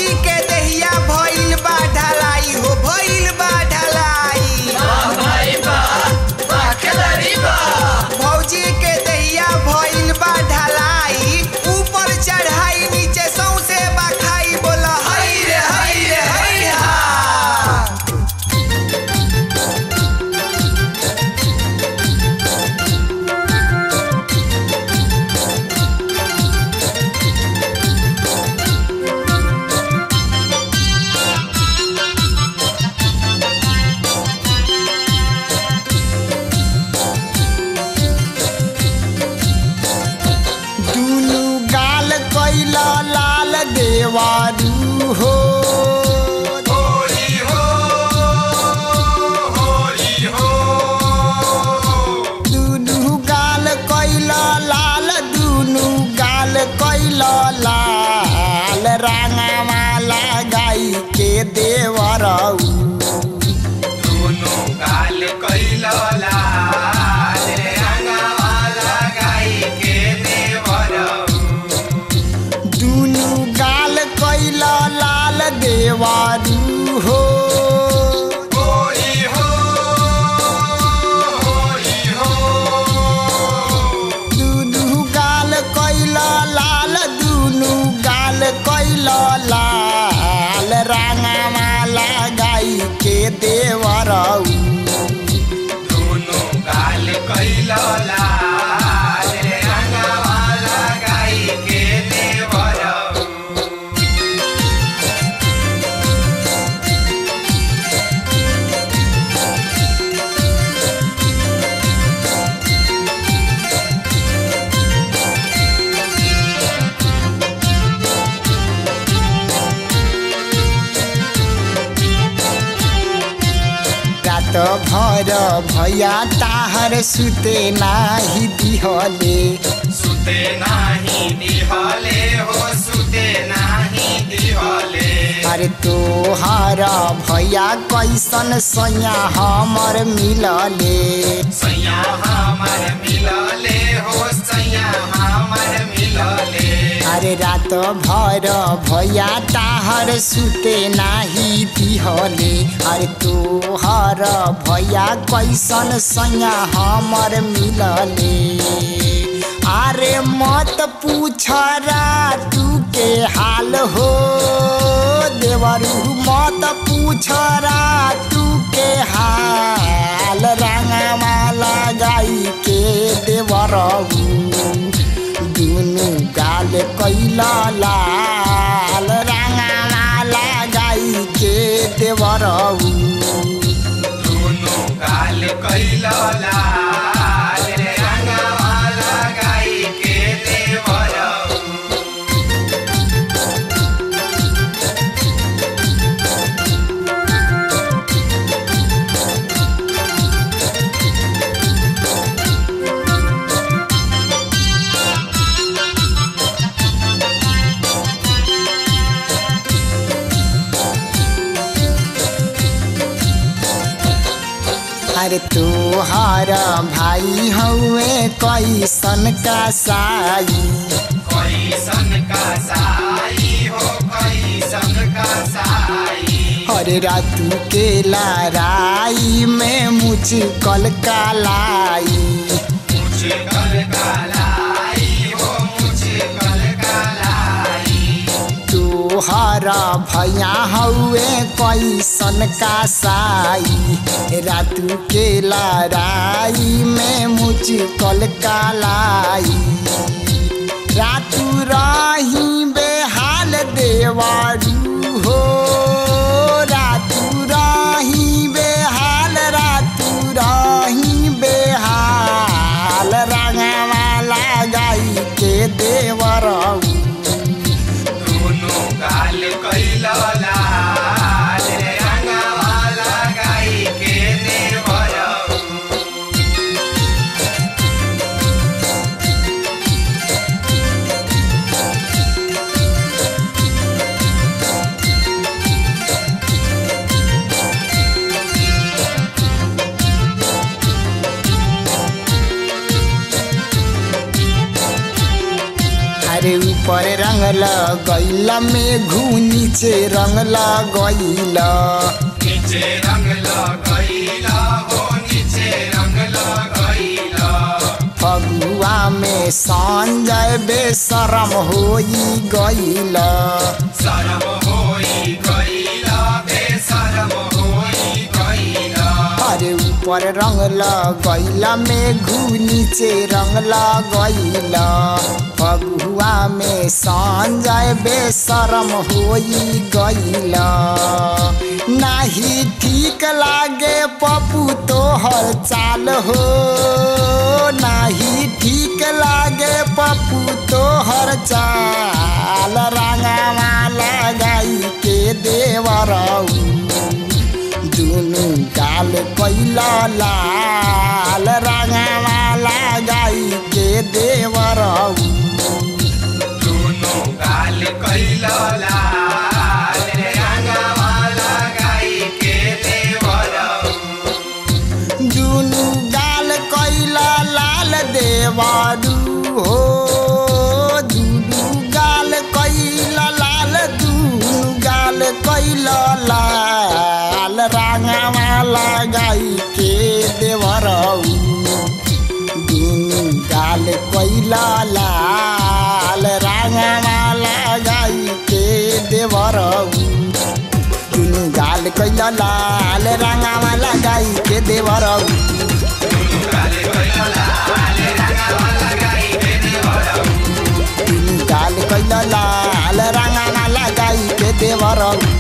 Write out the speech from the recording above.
भौजी के दहिया भइल बा ढलाई हो भइल बा ढलाई भौजी के दहिया भइल बा ढलाई ऊपर चढ़ाई नीचे सौसे बखाई बोला हई रे हई रे हई हा दुनु गाल कैला लाल देवारू हो दुनु गाल कैला लाल दुनु गाल कैला लाल रांगामाला गाई के देवरऊ दुनु गाल कैला लाल देवारू हो दुनु गाल कैला लाल दुनु गाल कैला लाल रांगामाला गाई के देवरऊ रात भर भैया ताहर सुते नाही दिहले सुते नाही दिहले हो सुते नाही दिहले अरे तोहर भैया कैसन सैया हमर मिलले सैया हमर मिलले हो सैया हमर मिलले अरे रात भर भैया ताहर सुते नाही दिहले अरे तोहर भैया कैसन सैया हमर मिलले अरे मत पूछ तू के हाल हो देवरू मत पूछ तू के हाल रंगमाला गाई के देवरऊ दुनु गाल कैला लाल रंगमाला गाई के देवरऊ दोनों गाल कैला लाल रे रंगवाला गाई के देवरऊ अरे तोहार भाई हउए कैसन का साई कैसन का साई हो कैसन का साई अरे रातू के लाराई में मुझकल का लाई मुझे कल का लाई हो मुझे कल का लाई तोहर भैया हउए कैसन का साई रातू के लड़ाई में मुझकल का लाई रातू रही बेहाल देवारू हो रातू रही बेहाल रातू रही बेहाल रंगवाला गाई के देवरऊ दोनों गाल कैला लाल रे रंगवाला गाई के देवरऊ ऊपर रंग लगैला में घू नीचे रंग लगैला नीचे रंग लगैला हो नीचे रंग लगैला फगुआ में संजय बेशरम होई गैला शरम होई गैला बेशरम होई गैला अरे ऊपर रंग लगैला में घू नीचे रंग लगैला फगुआ में संजय बेशरम होई गैला नाही ठीक लागे पप्पू तोहर चाल हो नाही ठीक लागे पप्पू तोहर चाल रंगवा लगाई के देवरऊ दुनु गाल कैला लाल रंगवा लगाई के देवरऊ दुनो गाल कैला लाल रंगवा लगाई के देवरऊ दुनु गाल कैला लाल देवारू हो दुनु गाल कैला लाल दुनु गाल कैला लाल रंगवा लगाई के देवरऊ दुनु गाल कैला लाल रंगवा लगाई के देवरऊ दुनु गाल कैला लाल रंगवा लगाई के देवरऊ दुनु गाल कैला लाल रंगवा लगाई के देवरऊ